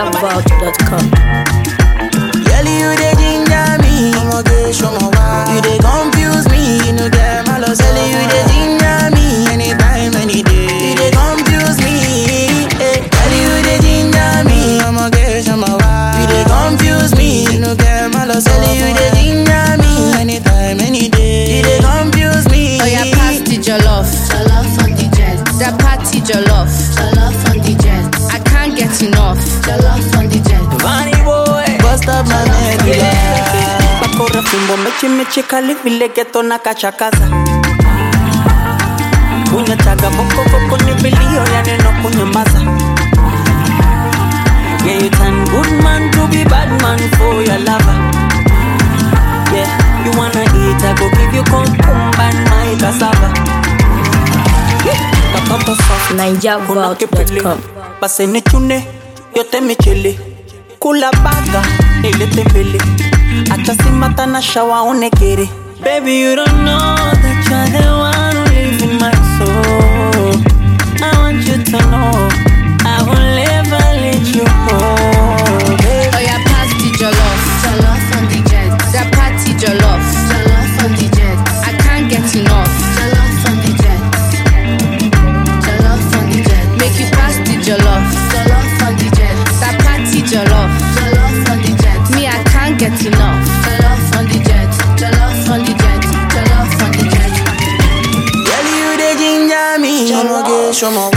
NigerVault.com. Girl, you dey ginger me. I'ma get show my why. You dey confuse me. You know get my love. Girl, you dey ginger me. Anytime, any day. You dey confuse me. Eh. Girl, you dey ginger me. I'ma get show my why. You dey confuse me. You know get my love. Girl, you dey ginger me. Anytime, any day. You dey confuse me. Oh yeah, pass the jollof. Jollof on the jet. That party jollof. Jollof on the jet. I can't get enough. Jollof on the jet. Funny boy. Bust up my medulla. bakora fimbo mechi mechi kali vile geto na kachakaza kunyataga bokoboko ni vilio ya neno kunyamaza Yeah, you turn good man to be bad man for your lover Yeah, you wanna eat, I go give you cucumber and my cassava Yeah, katoto soft kuna kipele NigerVault.com. basi nichune yote michele kula baga nilete mbele acha simata na shawa onekere baby you don't know that you're the one who lives in my soul i want you to know i will never let you go baby. Oh yeah, pass the jollof. Jollof on the jet. That party jollof. Jollof on the jet. I can't get enough. Jollof on the jet. Jollof on the jet. Make you pass the jollof. Jollof on the jet. That party jollof. Jollof on the jet. Me, I can't get enough. Jollof on the jet. Jollof on the jet. Jollof on the jet. Girl, you dey ginger me. I'ma get show my